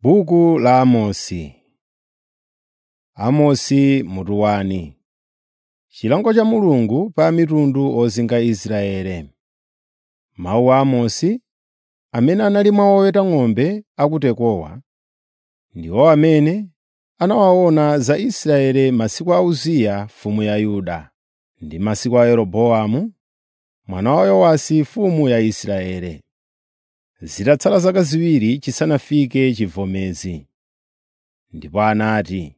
Buku la Amosi Amosi mutu wani Chilango cha Mulungu pa mitundu ozinga Israeli. Mawu a Amosi, amene anali mwa oweta ng'ombe a ku Tekowa, ndiwo amene anawaona za Israeli masiku a Uziya mfumu ya Yuda, ndi masiku a Yeroboamu mwana wa Yowasi mfumu ya Israeli, zitatsala zaka ziwiri chisanafike chivomezi. Ndipo anati,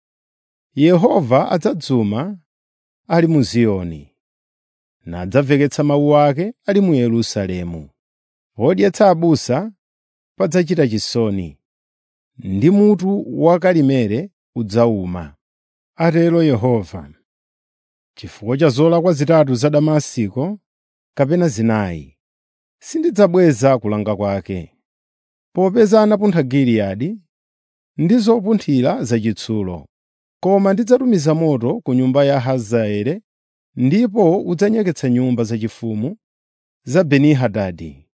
“Yehova adzadzuma ali mu Ziyoni, nadzamveketsa mawu ake ali mu Yerusalemu. Podyetsa abusa padzachita chisoni, ndi mutu wa Karimeli udzawuma,” atero Yehova. “Chifukwa cha zolakwa zitatu za Damasiko kapena zinayi, sindidzabweza kulanga kwake. Popeza anapuntha Giliyadi ndi zopunthira zachitsulo, koma ndidzatumiza moto ku nyumba ya Hazaeli ndipo udzanyeketsa nyumba zachifumu za Beni-Hadadi.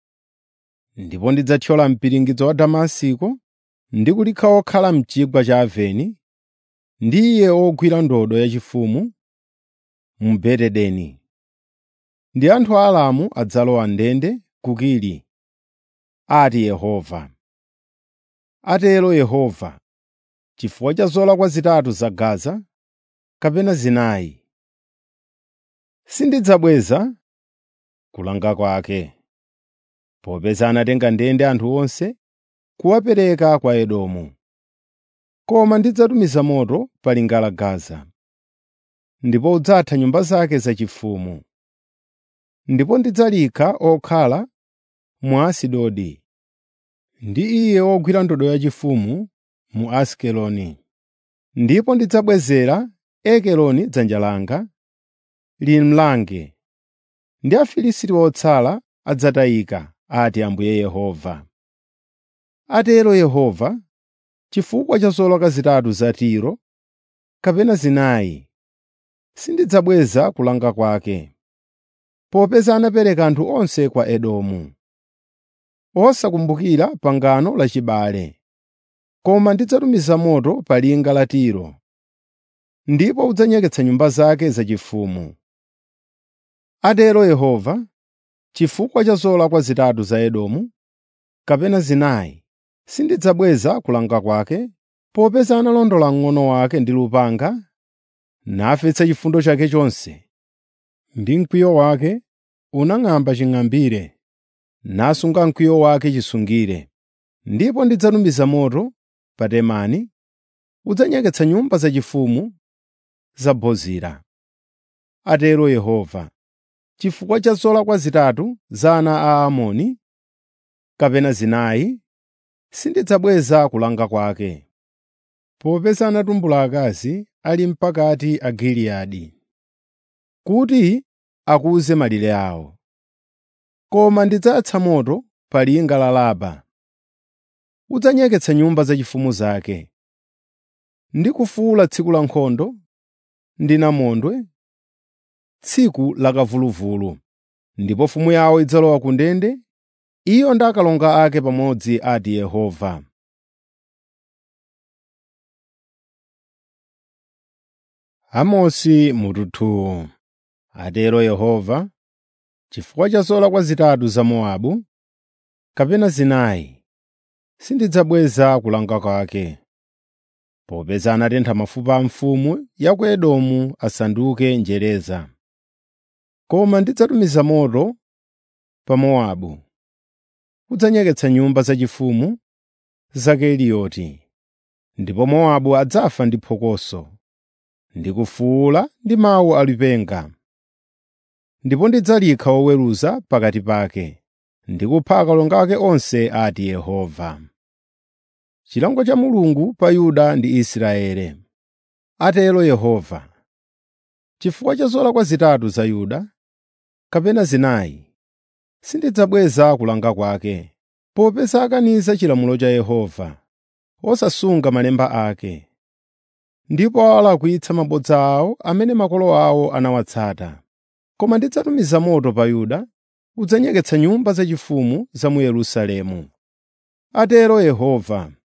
Ndipo ndidzathyola mpiringidzo wa Damasiko ndi kulikha okhala m'chigwa cha Aveni, ndi iye ogwira ndodo yachifumu mu Betedeni. Ndi anthu a Aramu adzalowa ndende ku Kiri,” ati Yehova. Atero Yehova, “chifukwa cha zolakwa zitatu za Gaza, kapena zinayi, sindidzabweza kulanga kwake. Popeza anatenga ndende anthu onse kuwapereka kwa Edomu. Koma ndidzatumiza moto pa linga la Gaza, ndipo udzatha nyumba zake zachifumu. Ndipo ndidzalikha okhala mu Asidodi, ndi iye ogwira ndodo yachifumu mu Asikeloni. Ndipo ndidzabwezera Ekroni dzanja langa limlange, ndi Afilisti otsala adzatayika, ati Ambuye Yehova. Atero Yehova, chifukwa cha zolakwa zitatu za Tiro, kapena zinayi, sindidzabweza kulanga kwake. Popeza anapereka anthu onse kwa Edomu, osakumbukira pangano lachibale. Koma ndidzatumiza moto pa linga la Tiro, ndipo udzanyeketsa nyumba zake zachifumu. Atero Yehova, chifukwa cha zolakwa zitatu za Edomu, kapena zinayi, sindidzabweza kulanga kwake, popeza analondola mng'ono wake ndi lupanga, nafetsa chifundo chake chonse, ndi mkwiyo wake unang'amba ching'ambire, nasunga mkwiyo wake chisungire. Ndipo ndidzatumiza moto pa Temani, udzanyeketsa nyumba zachifumu za Bozira. Atero Yehova, chifukwa cha zolakwa zitatu za ana a Amoni, kapena zinayi, sindidzabweza kulanga kwake. Popeza anatumbula akazi ali mpakati a Giliyadi, kuti akuze malire awo. Koma ndidzayatsa moto pa linga la Laba, udzanyeketsa nyumba zachifumu zake. Ndi kufuwula tsiku la nkhondo ndi namondwe, tsiku la kamvuluvulu. Ndipo mfumu yawo idzalowa ku ndende, iyo ndi akalonga ake pamodzi, ati Yehova. Amosi mutu 2 Atero Yehova, chifukwa cha zolakwa zitatu za Mowabu, kapena zinayi, sindidzabweza kulanga kwake. Popeza anatentha mafupa a mfumu ya ku Edomu asanduke njereza. Koma ndidzatumiza moto pa Mowabu, udzanyeketsa nyumba zachifumu za Keliyoti. Ndipo Mowabu adzafa ndi phokoso, ndi kufuwula ndi mawu alipenga. Ndipo ndidzalikha woweruza pakati pake, ndi kupha akalonga ake onse, ati Yehova. Chilango cha Mulungu pa Yuda ndi Israeli. Atero Yehova, chifukwa cha zolakwa zitatu za Yuda, kapena zinayi, sindidzabweza kulanga kwake. Popeza akaniza chilamulo cha Yehova, osasunga malemba ake, ndipo awalakwitsa mabodza awo amene makolo awo anawatsata. Koma ndidzatumiza moto pa Yuda, udzanyeketsa nyumba zachifumu za mu Yerusalemu. Atero Yehova,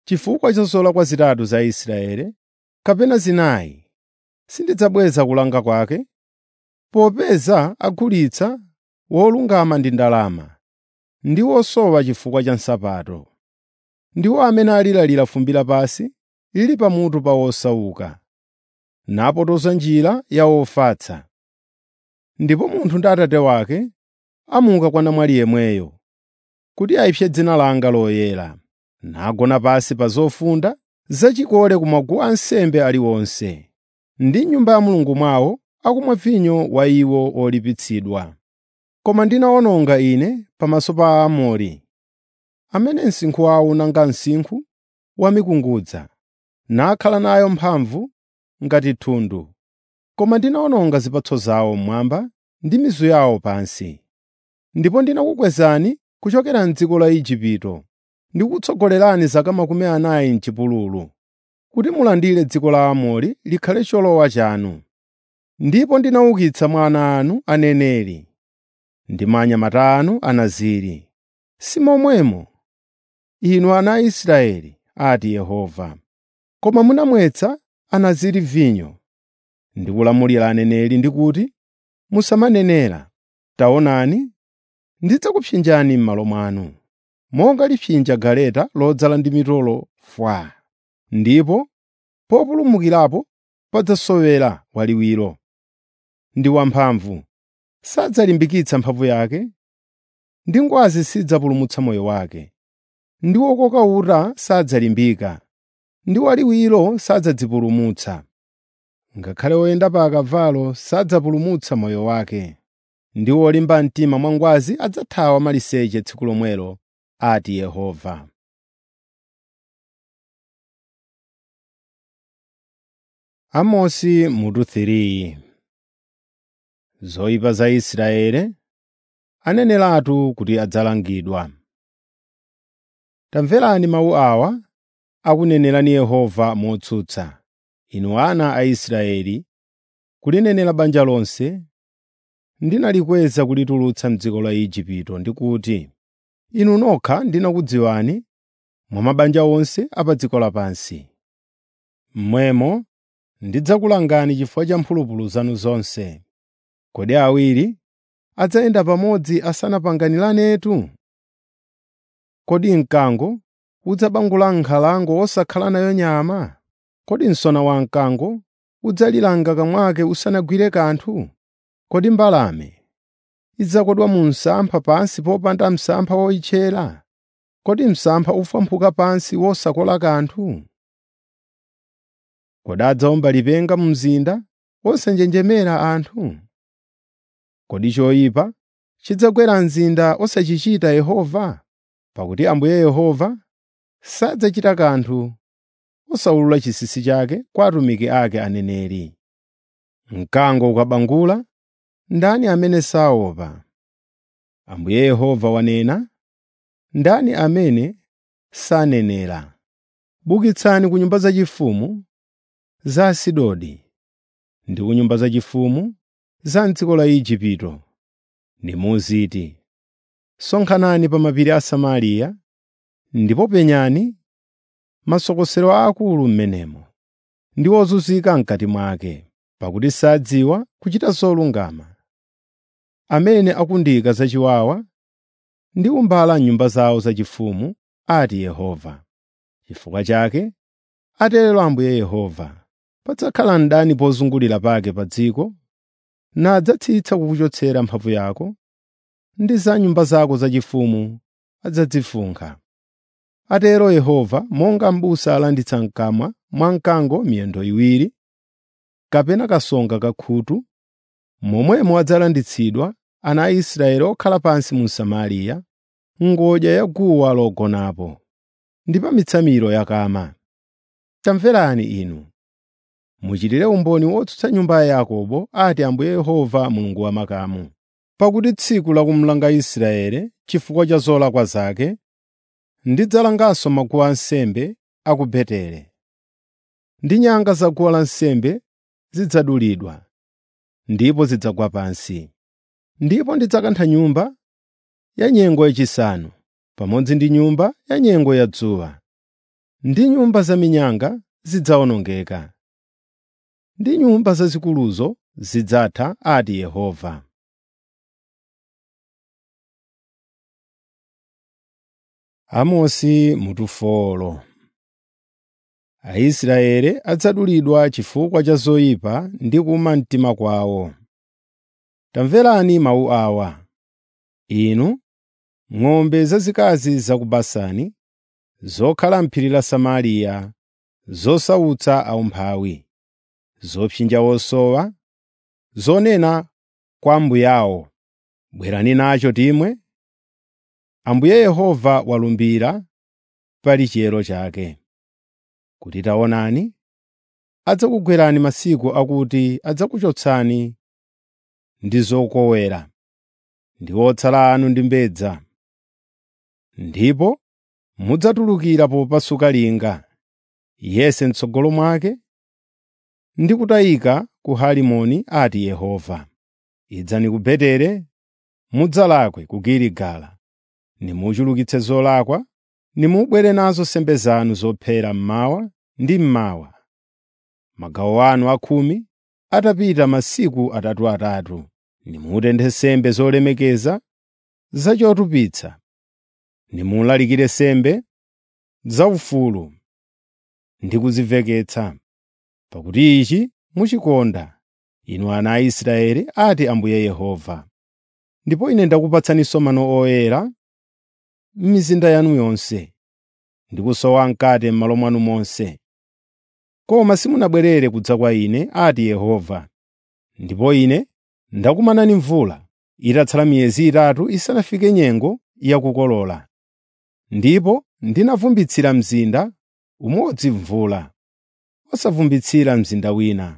chifukwa cha zolakwa zitatu za Israeli, kapena zinayi, sindidzabweza kulanga kwake, popeza agulitsa wolungama ndi ndalama, ndi wosowa chifukwa cha nsapato. Ndiwo amene alilalira fumbi lapansi lili pamutu pa wosauka, napotoza njira ya ofatsa. Ndipo munthu ndi atate wake amuka kwa namwali yemweyo, kuti ayipse dzina langa loyera, nagona pansi pa zofunda zachikole ku maguwa ansembe aliwonse, ndi m'nyumba ya Mulungu mwawo akumwa vinyo wa iwo olipitsidwa. Koma ndinawononga ine pamaso pa Aamori, amene msinkhu wawo unanga msinkhu wa mikungudza, nakhala nayo mphamvu ngati thundu. Koma ndinawononga zipatso zawo mmwamba ndi mizu yawo pansi. Ndipo ndinakukwezani kuchokera m'dziko la Igupto ndi kukutsogolerani zaka makumi anayi m'chipululu, kuti mulandire dziko la Aamori likhale cholowa chanu. Ndipo ndinaukitsa mwa ana anu aneneri ndi mwa anyamata anu anaziri. Si momwemo, inu ana a Israeli, ati Yehova. Koma munamwetsa anaziri vinyo ndi kulamulira aneneri ndi kuti, “Musamanenera. Taonani, ndidzakupsinjani m'malo mwanu, monga lipsinja galeta lodzala ndi mitolo fwaa, ndipo populumukirapo padzasowera waliwiro. Ndi wamphamvu, sadzalimbikitsa mphamvu yake, ndi ngwazi sidzapulumutsa moyo wake. Ndi wokoka uta sadzalimbika, ndi waliwiro sadzadzipulumutsa. Ngakhale woyenda pa akavalo sadzapulumutsa moyo wake, ndi wolimba mtima mwa ngwazi adzathawa maliseche tsiku lomwelo, ati Yehova. Amosi mutu 3 Zoyipa za Israeli aneneratu kuti adzalangidwa. Tamverani mawu awa akunenerani Yehova motsutsa, inu ana a Israeli, kulinenera banja lonse, ndinalikweza kulitulutsa m'dziko la Igupto ndi kuti, inu nokha ndinakudziwani mwa mabanja onse a pa dziko lapansi. Mmwemo ndidzakulangani chifukwa cha mphulupulu zanu zonse. Kodi awiri adzayenda pamodzi asanapanganilanetu? Kodi mkango udzabangula nkhalango wosakhala nayo nyama? Kodi msona wamkango udzalilanga kamwake usanagwire kanthu? Kodi mbalame idzakodwa mu msampha pansi popanda msampha woyitchera? Kodi msampha ufwamphuka pansi wosakola kanthu? Kodi adzawomba lipenga mu mzinda wosanjenjemera anthu? Kodi choyipa chidzagwera mzinda osachichita Yehova? Pakuti Ambuye Yehova sadzachita kanthu osawulula chinsinsi chake kwa atumiki ake aneneri. Mkango ukabangula, ndani amene saopa? Ambuye Yehova wanena, ndani amene sanenera? Bukitsani ku nyumba zachifumu za Asidodi ndi ku nyumba zachifumu za m'dziko la Igupto, nimuziti, sonkhanani pa mapiri a Samariya ndipo penyani masokosero aakulu m'menemo ndi ozunzika m'kati mwake, pakuti sadziwa kuchita zolungama. Amene akundika zachiwawa ndi umbala m'nyumba zawo zachifumu, ati Yehova. Chifukwa chake, atero Ambuye Yehova, padzakhala mdani pozungulira pake pa dziko, nadzatsitsa kukuchotsera mphamvu yako, ndi za nyumba zako zachifumu adzadzifunkha. Atero Yehova, monga m'busa alanditsa m'kamwa mwa mkango miyendo iwiri, kapena kasonga kakhutu, momwemo adzalanditsidwa ana a Israeli okhala pansi mu Samariya, ngodya ya guwa logonapo, ndi pa mitsamiro yakama. Tamverani inu, muchitire umboni wotsutsa nyumba ya Yakobo, ati Ambuye Yehova Mulungu wa makamu. Pakuti tsiku la kumlanga Israeli chifukwa cha zolakwa zake, ndidzalanganso maguwa ansembe a ku Beteli. Ndi nyanga za guwa lansembe zidzadulidwa, ndipo zidzagwa pansi. Ndipo ndidzakantha nyumba ya nyengo yachisanu pamodzi ndi nyumba ya nyengo ya dzuwa. ndi nyumba zaminyanga zidzawonongeka, ndi nyumba zazikuluzo zidzatha, ati Yehova. Amosi mutu folo Aisraeli adzadulidwa chifukwa cha zoyipa ndi kuma mtima kwawo. Tamverani mawu awa, inu ng'ombe zazikazi za ku Basani, zokhala m'phiri la Samariya, zosautsa aumphawi, zopsinja osowa, zonena kwa ambuyawo, “Bwerani nacho timwe.” Ambuye Yehova walumbira pali chiyero chake, kuti taonani, adzakugwerani masiku akuti adzakuchotsani ndi zokowera, ndi otsala anu ndi mbedza. Ndipo mudzatulukira popasuka linga, yense m'tsogolo mwake, ndi kutayika ku Harimoni, ati Yehova. Idzani ku Betere, mudzalakwe ku Giligala, nimuchulukitse zolakwa, nimubwere nazo nsembe zanu zophera mmawa ndi mmawa. Magawo anu akhumi atapita masiku atatuatatu, nimutenthe nsembe zolemekeza zachotupitsa, nimulalikire nsembe zaufulu ndi kuzimveketsa, pakuti ichi muchikonda, inu ana a Israeli, ati Ambuye Yehova. Ndipo Ine ndakupatsaninso mano oyera m'mizinda yanu yonse, ndi kusowa mkate m'malo mwanu monse. Koma simunabwerere kudza kwa Ine, ati Yehova. Ndipo Ine ndakumanani mvula itatsala miyezi itatu isanafike nyengo yakukolola. Ndipo ndinavumbitsira mzinda umodzi mvula, osavumbitsira mzinda wina.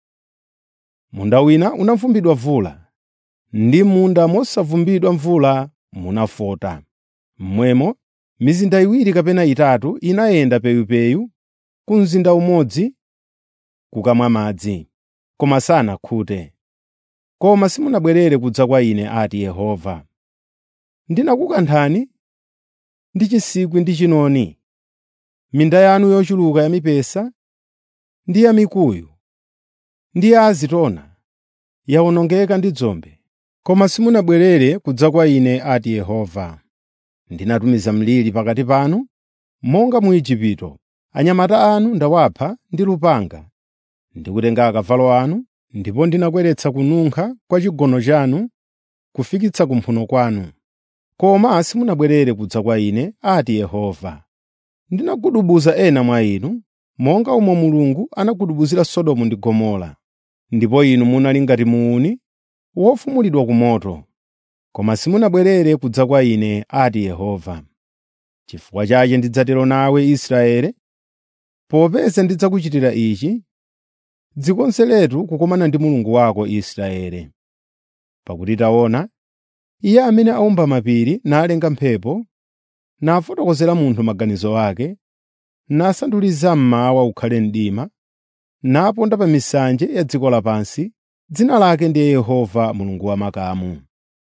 Munda wina unavumbidwa mvula, ndi munda mosavumbidwa mvula munafota. Momwemo mizinda iwiri kapena itatu inayenda peyupeyu ku mzinda umodzi kukamwa madzi, koma sanakhute. Koma simunabwerere kudza kwa Ine, ati Yehova. Ndinakukanthani ndi chinsikwi ndi chinoni. Minda yanu yochuluka ya mipesa ndi ya mikuyu ndi ya azitona yawonongeka ndi dzombe. Koma simunabwerere kudza kwa Ine, ati Yehova. Ndinatumiza mliri pakati panu, monga mu Igupto. Anyamata anu ndawapha ndi lupanga, ndikutenga akavalo anu, ndipo ndinakweretsa kununkha kwa chigono chanu kufikitsa kumphuno kwanu. Koma simunabwerere kudza kwa Ine, ati Yehova. Ndinagudubuza ena mwa inu, monga omwe Mulungu anagudubuzira Sodomu ndi Gomora. Ndipo inu munali ngati muuni wofumulidwa ku moto. Koma simunabwerere kudza kwa Ine, ati Yehova. Chifukwa chake ndidzatero nawe Israeli, popeza ndidzakuchitira ichi, dzikonzeretu kukumana ndi Mulungu wako Israeli. Pakuti taona, Iye amene aumba mapiri nalenga mphepo, nafotokozera munthu maganizo ake, nasanduliza mmawa ukhale mdima, naponda pa misanje ya dziko lapansi, dzina lake ndiye Yehova Mulungu wamakamu.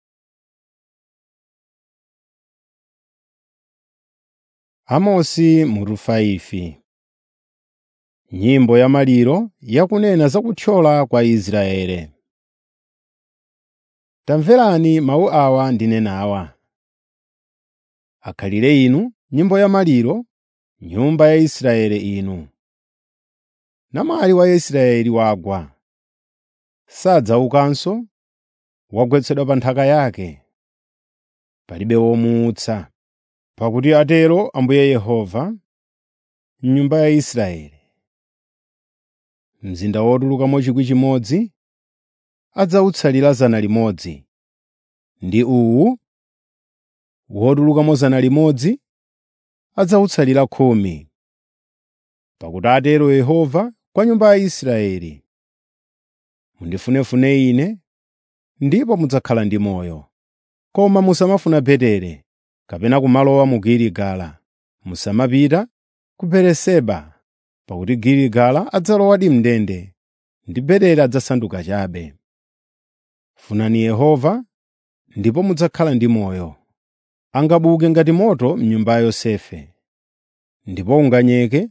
Amosi mutu 5 Nyimbo ya maliro yakunena za kuthyola kwa Israeli. Tamverani mawu awa ndinenawa. Akhalire inu nyimbo ya maliro, nyumba ya Israeli inu. Namwali wa Israeli wagwa, sadzaukanso, wagwetsedwa pa nthaka yake. Palibe womuutsa. Pakuti atero Ambuye Yehova, nyumba ya Israeli. Mzinda wotulukamo chikwi chimodzi adzawutsalira zana limodzi, ndi uwu wotulukamo zana limodzi adzawutsalira khumi. Pakuti atero Yehova kwa nyumba ya Israeli, mundifunefune Ine, ndipo mudzakhala ndi moyo. Koma musamafuna Betere, kapena kumalowa mu Giligala. Musamapita ku Beeriseba, pakuti Giligala adzalowadi m'ndende, ndi Betere adzasanduka chabe. Funani Yehova, ndipo mudzakhala ndi moyo. Angabuke ngati moto m'nyumba ya Yosefe. ndipo unganyeke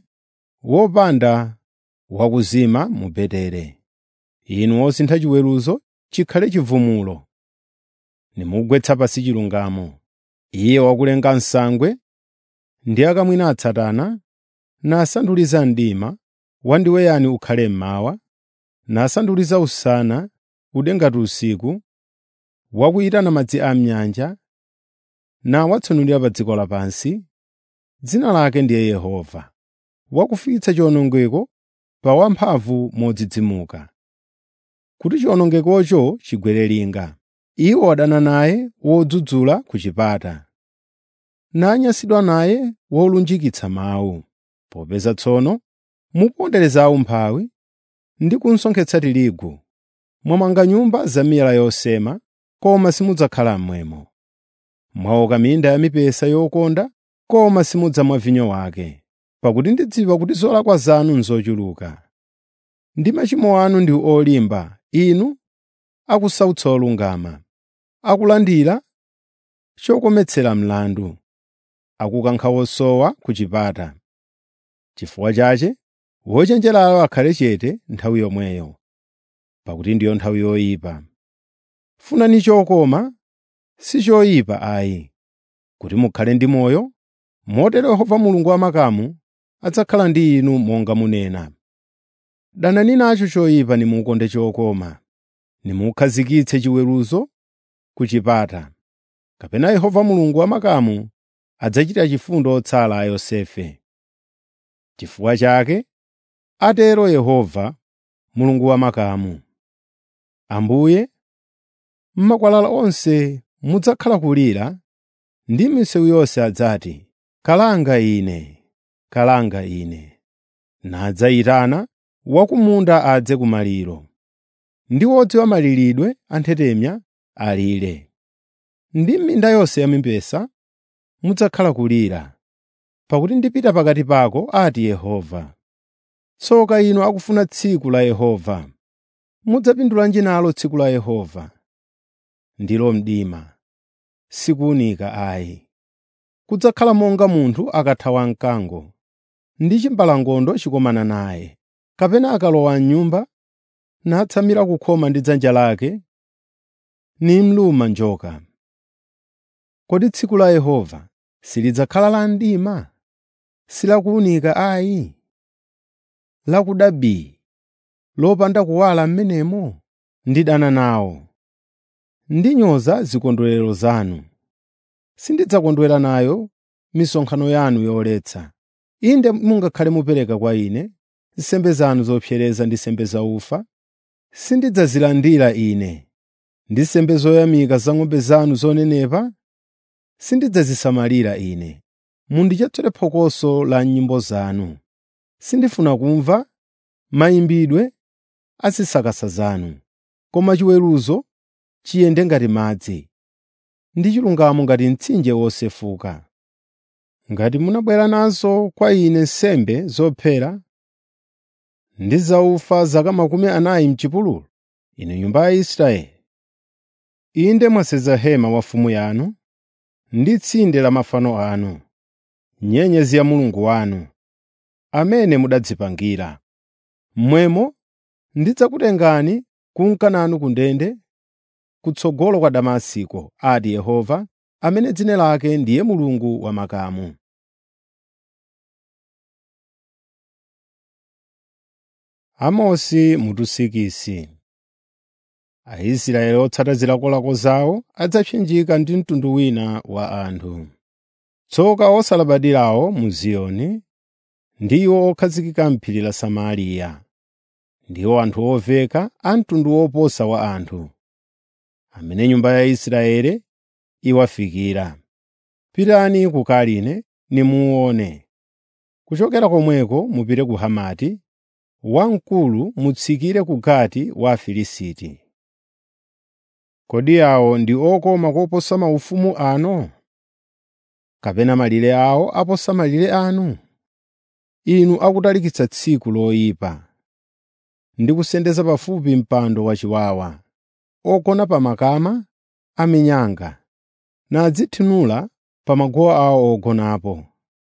wopanda wakuzima mu Betere. Inu osintha chiweruzo chikhale chivumulo. Nimugwetsa pansi chilungamo. Iye wakulenga nsangwe ndi akamwina atsatana, nasanduliza mdima, wandiweyani ukhale mmawa, nasanduliza usana ude ngati usiku, wakuyitana madzi a m'nyanja, nawatsanulira pa dziko lapansi. Dzina lake ndiye Yehova, wakufikitsa chiwonongeko pa wamphamvu modzidzimuka, kuti chiwonongekocho chigwere linga. Iwo adana naye wodzudzula ku chipata, nanyansidwa naye wolunjikitsa mawu. Popeza tsono mupondereza umphawi ndi kunsonkhetsa tirigu, mwamanga nyumba zamiyala yosema, koma simudzakhala mmwemo. Mwaoka minda ya mipesa yokonda, koma simudzamwa vinyo wake. Pakuti ndidziwa kuti zolakwa zanu nzochuluka, ndi machimo anu ndi olimba, inu akusautsa olungama, akulandira chokometsera mlandu, akukankha osowa ku chipata. Chifukwa chache wochenjerayo akhale chete nthawi yomweyo, pakuti ndiyo nthawi yoyipa. Funani chokoma, si choyipa ayi, kuti mukhale ndi moyo, motero Yehova Mulungu wamakamu adzakhala ndi inu monga munena. Danani nacho choyipa nimukonde chokoma, nimukhazikitse chiweruzo ku chipata. Kapena Yehova Mulungu wamakamu adzachita chifundo otsala a Yosefe. Chifukwa chake, atero Yehova, Mulungu wamakamu, Ambuye, m'makwalala onse mudzakhala kulira, ndi m'misewu yonse adzati, “Kalanga ine, kalanga ine.” Nadzayitana wakumunda adze kumaliro, ndi wodziwa maliridwe anthetemya alire. Ndi m'minda yonse ya mipesa mudzakhala kulira, pakuti ndipita pakati pako, ati Yehova. Tsoka inu akufuna tsiku la Yehova. Mudzapindulanji nalo tsiku la Yehova? Ndilo mdima, sikuwunika ayi. Kudzakhala monga munthu akathawa mkango, ndi chimbalangondo chikomana naye, kapena akalowa m'nyumba natsamira kukhoma ndi dzanja lake, nimluma njoka. Kodi tsiku la Yehova silidzakhala la mdima, silakuwunika ayi? Lakuda bii, lopanda kuwala m'menemo? Ndidana nawo, ndinyoza zikondwerero zanu. Sindidzakondwera nayo misonkhano yanu yoletsa. Inde mungakhale mupereka kwa ine nsembe zanu zopsereza ndi nsembe zaufa, sindidzazilandira ine. Ndi nsembe zoyamika za ng'ombe zanu zonenepa, sindidzazisamalira ine. Mundichotsere phokoso la nyimbo zanu. Sindifuna kumva mayimbidwe a zisakasa zanu, koma chiweruzo chiyende ngati madzi, ndi chilungamo ngati mtsinje wosefuka. Ngati munabwera nazo kwa ine nsembe zophera ndi zaufa zaka makumi anayi m'chipululu, inu nyumba ya Israeli, inde mwaseza hema wa mfumu yanu ndi tsinde la mafano anu, nyenyezi ya Mulungu wanu, amene mudadzipangira. Mmwemo ndidzakutengani kunka nanu ku ndende, kutsogolo kwa Damasiko, ati Yehova, amene dzina lake ndiye Mulungu wamakamu. Amosi mutusikisi Aisraeli otsata zilakolako zawo adzapsinjika ndi mtundu wina wa anthu. Tsoka osalabadirawo mu Ziyoni, ndiwo okhazikika m'phiri la Samariya. Ndiwo anthu oveka a mtundu woposa wa anthu, amene nyumba ya Israeli iwafikira. Pitani ku Kaline nimuone. Kuchokera komweko mupite ku Hamati, wamkulu mutsikire ku Gati wa Afilisti. Kodi awo ndi okoma koposa maufumu ano? Kapena malire awo aposa malire anu? Inu akutalikitsa tsiku loyipa ndi kusendeza pafupi mpando wachiwawa, ogona pa makama a minyanga, nadzithinula pa magowa awo ogonapo.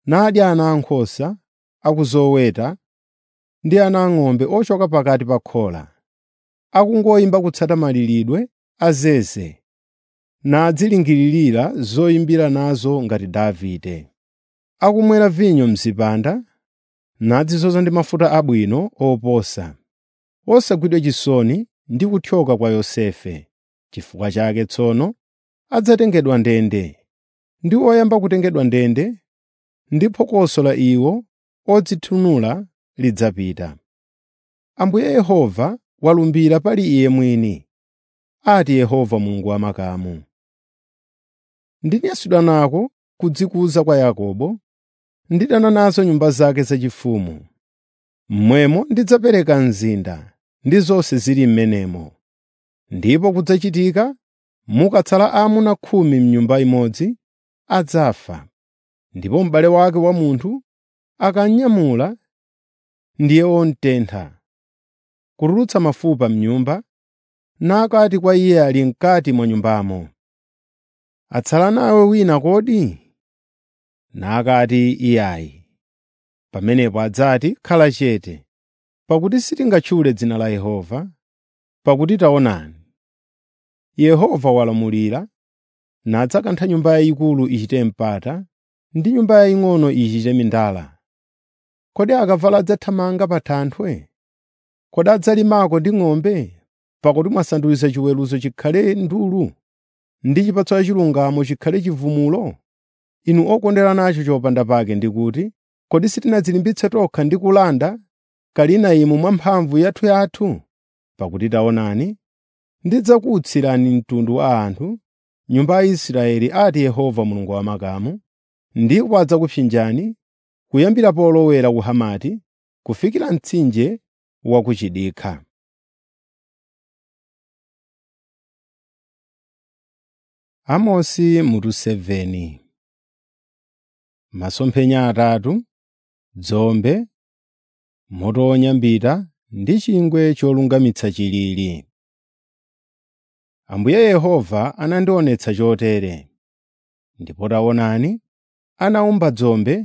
nadya ana ankhosa akuzoweta ndi ana ang'ombe ochoka pakati pa khola, akungoyimba kutsata malilidwe a zeze, nadzilingiririra zoyimbira nazo ngati Davide. Akumwera vinyo m'zipanda, nadzidzoza ndi mafuta abwino oposa, osagwidwa chisoni ndi kuthyoka kwa Yosefe. Chifukwa chake tsono adzatengedwa ndende, ndi oyamba kutengedwa ndende, ndi phokoso la iwo odzithunula lidzapita. Ambuye Yehova walumbira pali Iye mwini, ati Yehova Mulungu wamakamu. Ndinyansidwa nako kudzikuza kwa Yakobo, ndidana nazo nyumba zake zachifumu. Mmwemo ndidzapereka mzinda ndi zonse zili m'menemo. Ndipo kudzachitika mukatsala aamuna khumi m'nyumba imodzi, adzafa, ndipo m'bale wake wa munthu akanyamula ndiye womutentha, kutulutsa mafupa m'nyumba, nakati kwa iye ali m'kati mwa nyumbamo, “Atsala nawe wina kodi?” Nakati iyayi. Pamenepo adzati, “Khala chete, pakuti sitingatchule dzina la Yehova, pakuti taonani, Yehova walamulira, nadzakantha nyumba yayikulu ichite mpata ndi nyumba yaying'ono ichite mindala. Kodi akavalo adzathamanga pa thanthwe? Kodi adzalimako ndi ng'ombe? Pakuti mwasandutsa chiweruzo chikhale ndulu, ndi chipatso cha chilungamo chikhale chivumulo. Inu okondera nacho chopanda pake ndi kuti, kodi sitinadzilimbitse tokha ndi kulanda Kalinaimu mwamphamvu yathuyathu? Pakuti taonani, ndidzakuutsirani mtundu wa anthu, nyumba ya Israeli, ati Yehova Mulungu wamakamu, ndipo adzakupsinjani kuyambira polowera ku Hamati kufikira mtsinje wa ku chidikha. Amosi mutu 7 Masomphenya atatu, dzombe, moto wonyambita ndi chingwe cholungamitsa chilili. Ambuye Yehova anandionetsa chotere. Ndipo taonani, anawumba dzombe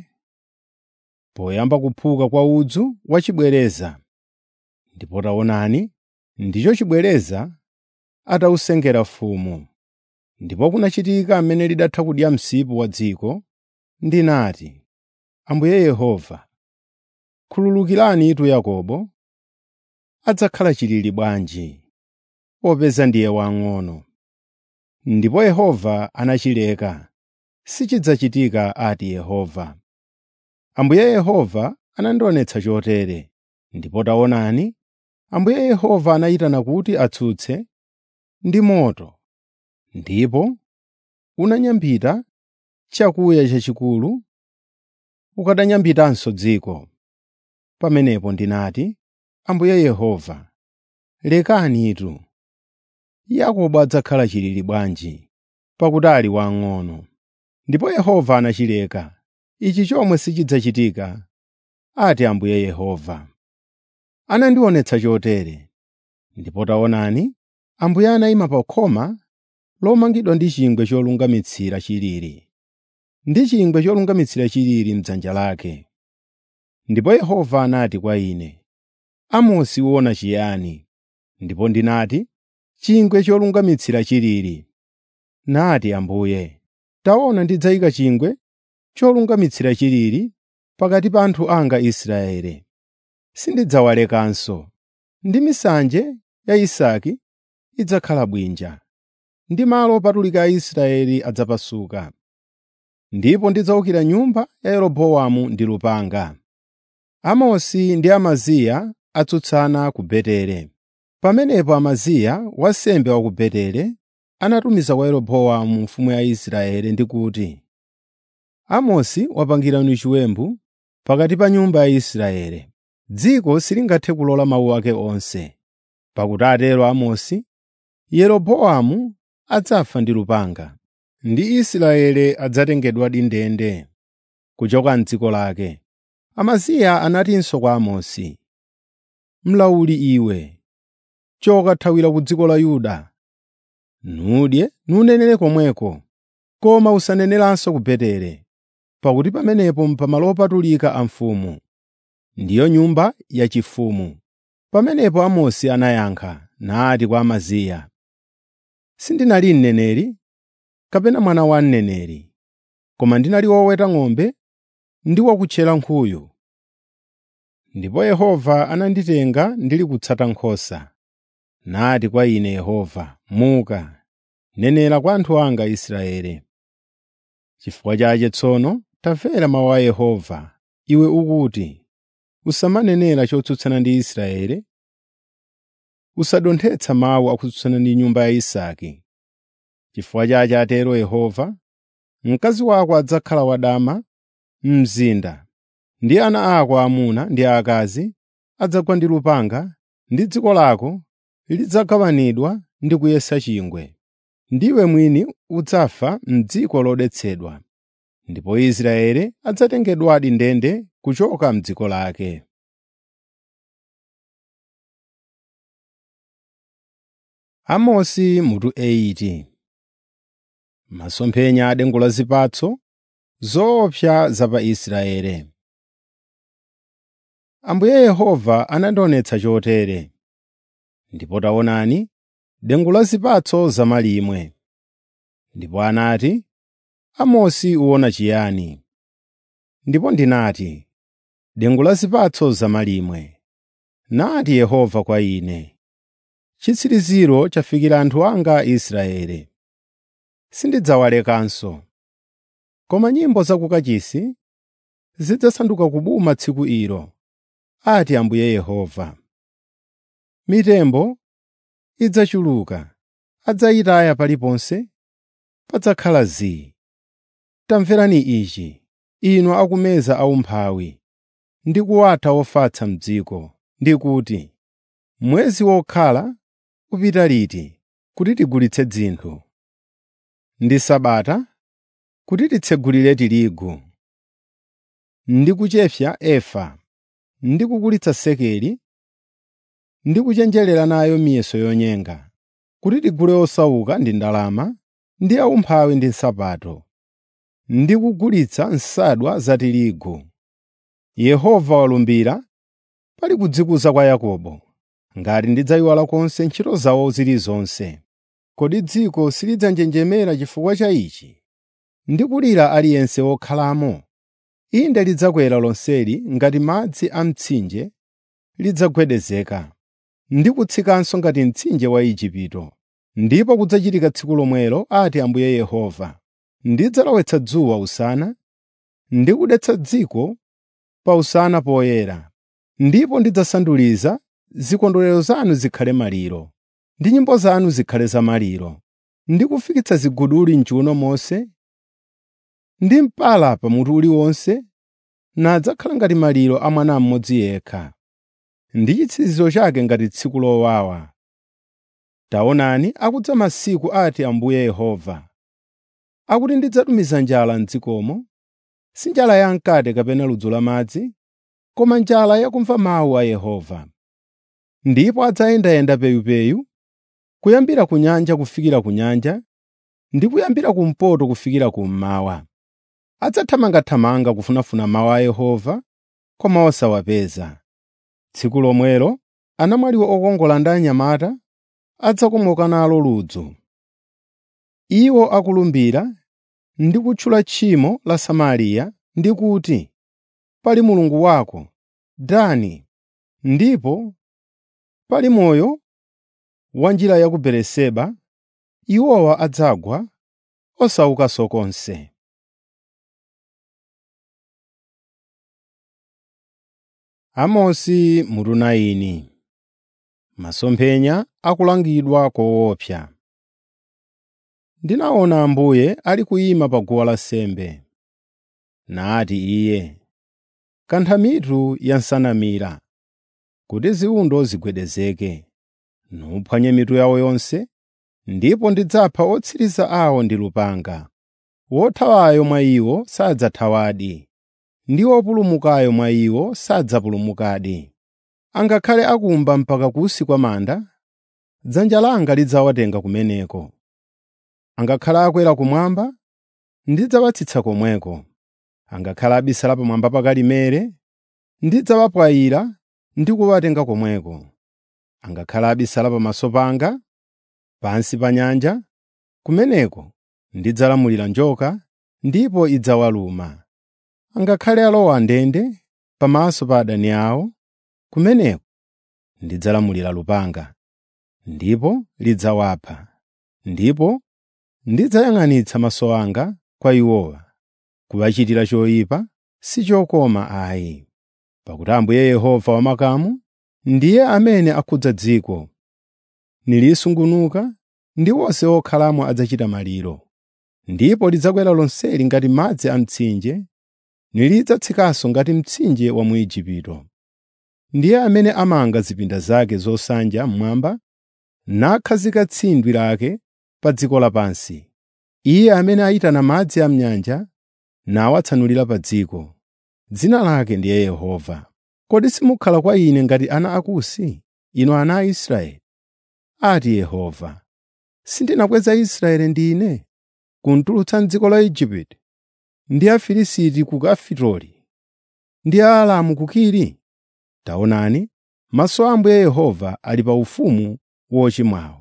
poyamba kuphuka kwa udzu wachibwereza. Ndipo taonani, ndicho chibwereza atawusengera mfumu. Ndipo kunachitika amene lidatha kudya msipu wa dziko, ndinati, “Ambuye Yehova, khululukirani itu Yakobo, adzakhala chilili bwanji, popeza ndiye wang'ono.” Ndipo Yehova anachileka, sichidzachitika ati Yehova. Ambuye Yehova anandionetsa chotere. Ndipo taonani, Ambuye Yehova anayitana kuti atsutse ndi moto, ndipo unanyambita chakuya chachikulu, ukadanyambitanso dziko. Pamenepo ndinati, “Ambuye Yehova, lekani itu. Yakobo adzakhala chilili bwanji, pakuti ali wang'ono.” Ndipo Yehova anachileka, ichi chomwe sichidzachitika, ati Ambuye Yehova. Anandionetsa chotere. Ndipo taonani, Ambuye anayima pa khoma lomangidwa ndi chingwe cholungamitsira chilili, ndi chingwe cholungamitsira chilili m'dzanja lake. Ndipo Yehova anati kwa ine, “Amosi uona chiyani?” Ndipo ndinati, “Chingwe cholungamitsira chilili.” Nati Ambuye, “Taona ndidzayika chingwe cholungamitsira chilili pakati pa anthu anga Israeli. Sindidzawalekanso, ndi misanje ya Isake idzakhala bwinja, ndi malo opatulika a Israeli adzapasuka. Ndipo ndidzawukira nyumba ya Yeroboamu ndi lupanga.” Amosi ndi Amaziya atsutsana ku Beteli. Pamenepo Amaziya wansembe wa ku Beteli anatumiza kwa Yeroboamu mfumu ya Israeli ndi kuti, “Amosi wapangirani chiwembu pakati pa nyumba ya Israeli. Dziko silingathe kulola mawu ake onse. Pakuti atero Amosi, Yeroboamu adzafa ndi lupanga, ndi Israeli adzatengedwadi ndende kuchoka m'dziko lake.” Amaziya anatinso kwa Amosi, “Mlawuli iwe, choka thawira ku dziko la Yuda. Nudye nunenere komweko, koma usaneneranso ku Beteli, pakuti pamenepo n'pamalo opatulika a mfumu, ndiyo nyumba yachifumu. Pamenepo Amosi anayankha nati kwa Amaziya, “Sindinali mneneri, kapena mwana wa mneneri, koma ndinali woweta ng'ombe ndi wakutchera nkhuyu. Ndipo Yehova ananditenga ndili kutsata nkhosa. Nati kwa ine Yehova, ‘Muka, nenera kwa anthu anga Israeli.’ Chifukwa chake tsono tamvera mawu a Yehova, iwe ukuti, ‘Usamanenera chotsutsana ndi Israeli, usadonthetsa mawu akutsutsana ndi nyumba ya Isake.’ Chifukwa chake atero Yehova, mkazi wako adzakhala wadama m'mzinda, ndi ana ako aamuna ndi aakazi adzagwa ndi lupanga, ndi dziko lako lidzagawanidwa ndi kuyesa chingwe. Ndiwe mwini udzafa m'dziko lodetsedwa, ndipo Israeli adzatengedwadi ndende kuchoka m'dziko lake. Amosi mutu 8 Masomphenya a dengu la zipatso zoopsa za pa Israeli. Ambuye Yehova anandionetsa chotere. Ndipo taonani, dengu la zipatso zamalimwe. Ndipo anati, Amosi uwona chiyani? Ndipo ndinati, dengu la zipatso zamalimwe. Nati Yehova kwa ine, chitsiriziro chafikira anthu anga Israeli. Sindidzawalekanso. Koma nyimbo zakukachisi zidzasanduka kubuma tsiku ilo, ati Ambuye Yehova. Mitembo idzachuluka, adzayitaya paliponse, padzakhala zii. Tamverani ichi, inu akumeza aumphawi, ndi kuwatha ofatsa m'dziko, ndi kuti, “Mwezi wokhala upita liti kuti tigulitse dzinthu, ndi Sabata kuti titsegulire tirigu, ndi kuchepsa efa, ndi kugulitsa sekeli, ndi kuchenjerera nayo miyeso yonyenga, kuti tigule osauka ndi ndalama, ndi aumphawi ndi nsapato, ndi kugulitsa nsadwa za tirigu. Yehova walumbira pali kudzikuza kwa Yakobo, ngati ndidzayiwala konse ntchito zawo zilizonse. Kodi dziko silidzanjenjemera chifukwa cha ichi, ndi kulira aliyense wokhalamo? Inde lidzakwera lonseli ngati madzi a mtsinje lidzagwedezeka, ndi kutsikanso ngati mtsinje wa Igupto. Ndipo kudzachitika tsiku lomwelo, ati Ambuye Yehova, ndidzalowetsa dzuwa usana, ndi kudetsa dziko pa usana poyera. Ndipo ndidzasanduliza zikondwerero zanu zikhale maliro, ndi nyimbo zanu zikhale zamaliro, ndi kufikitsa ziguduli m'chiwuno monse, ndi mpala pamutu uliwonse, nadzakhala ngati maliro a mwana mmodzi yekha, ndi chitsiriziro chake ngati tsiku lowawa. Taonani, akudza masiku, ati Ambuye Yehova, akuti ndidzatumiza njala m'dzikomo, si njala yamkate kapena ludzu la madzi, koma njala yakumva mawu a Yehova. Ndipo adzayendayenda peyupeyu, kuyambira ku nyanja kufikira ku nyanja, ndi kuyambira kumpoto kufikira kummawa. Adzathamangathamanga kufunafuna mawu a Yehova, koma osawapeza. Tsiku lomwelo anamwali okongola ndi anyamata adzakomoka nalo ludzu. Iwo akulumbira ndi kutchula tchimo la Samariya ndi kuti, “Pali mulungu wako, Dani, ndipo pali moyo wa njira ya ku Beeriseba.” Iwowa adzagwa osaukanso konse. Amosi mutu 9 Masomphenya akulangidwa koopsa. Ndinaona Ambuye ali kuyima pa guwa lansembe. Nati Iye, “Kantha mitu ya nsanamira, kuti ziwundo zigwedezeke, nuphwanye mitu yawo yonse, ndipo ndidzapha otsiriza awo ndi lupanga. Wothawayo mwa iwo sadzathawadi, ndi wopulumukayo mwa iwo sadzapulumukadi. Angakhale akumba mpaka kunsi kwa manda, dzanja langa lidzawatenga kumeneko. Angakhale akwera kumwamba, ndidzawatsitsa komweko. Angakhale abisala pamwamba pa Karimeli, ndidzawapwayira ndi kuwatenga komweko. Angakhale abisala pamaso panga, pansi pa nyanja, kumeneko ndidzalamulira njoka ndipo idzawaluma. Angakhale alowa ndende pamaso pa adani awo, kumeneko ndidzalamulira lupanga, ndipo lidzawapha. Ndipo ndidzayang'anitsa maso anga kwa iwowa, kuwachitira choyipa si chokoma ayi. Pakuti Ambuye Yehova wamakamu ndiye amene akhudza dziko. Nilisungunuka ndi onse okhalamo adzachita maliro. Ndipo lidzakwera lonseli ngati madzi a mtsinje, nilidzatsikanso ngati mtsinje wa mu Igupto. Ndiye amene amanga zipinda zake zosanja mmwamba, nakhazika tsindwi lake pa dziko lapansi. Iye amene ayitana madzi a m'nyanja nawatsanulira pa dziko. Dzina lake ndiye Yehova. Kodi simukhala kwa Ine ngati ana akusi, inu ana a Israeli? Ati Yehova. Sindinakweza Israeli ndine, kuntulutsa m'dziko la Igupto, ndi Afilisti ku Kafitori, ndi Aaramu ku Kiri? Taonani, maso a Ambuye Yehova ali pa ufumu wochimwawo,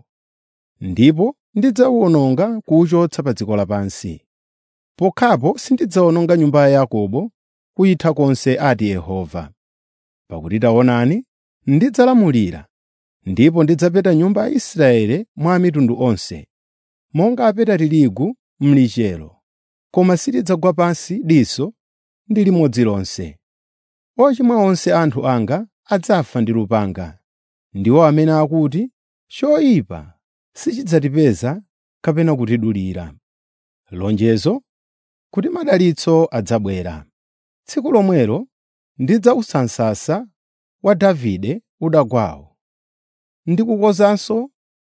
ndipo ndidzawuwononga kuwuchotsa pa dziko lapansi. Pokhapo sindidzawononga nyumba ya Yakobo kuyitha konse ati Yehova. Pakuti taonani, ndidzalamulira, ndipo ndidzapeta nyumba ya Israeli mwa mitundu onse, monga apeta tirigu m'lichero, koma silidzagwa pansi diso ndi limodzi lonse. Ochimwa onse anthu anga adzafa ndi lupanga, ndiwo amene akuti, “Choyipa sichidzatipeza kapena kutidulira.” Lonjezo kuti madalitso adzabwera. Tsiku lomwelo ndidzawutsa msasa wa Davide udagwawo, ndi kukonzanso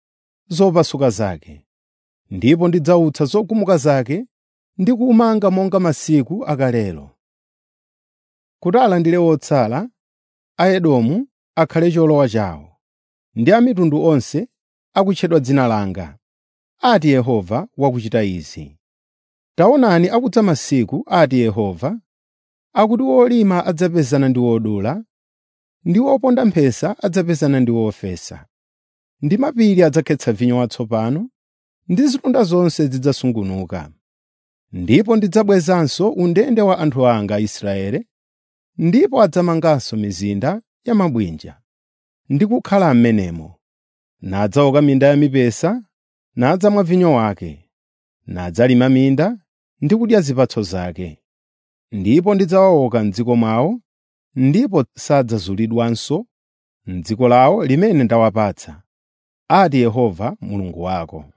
zopasuka zake. Ndipo ndidzawutsa zogumuka zake ndi kuwumanga monga masiku akalelo. Kuti alandire otsala a Edomu akhale cholowa chawo, ndi a mitundu onse akutchedwa dzina langa, ati Yehova wakuchita izi. Taonani akudza masiku, ati Yehova, akuti wolima adzapezana ndi wodula, ndi woponda mphesa adzapezana ndi wofesa. Ndi mapiri adzakhetsa vinyo watsopano, ndi zitunda zonse zidzasungunuka. Ndipo ndidzabwezanso undende wa anthu anga Israeli, ndipo adzamanganso mizinda ya mabwinja, ndi kukhala m'menemo. Nadzaoka minda ya mipesa, nadzamwa vinyo wake, nadzalima minda ndi kudya zipatso zake. Ndipo ndidzawaoka m'dziko mwawo, ndipo sadzazulidwanso m'dziko lawo limene ndawapatsa, ati Yehova Mulungu wako.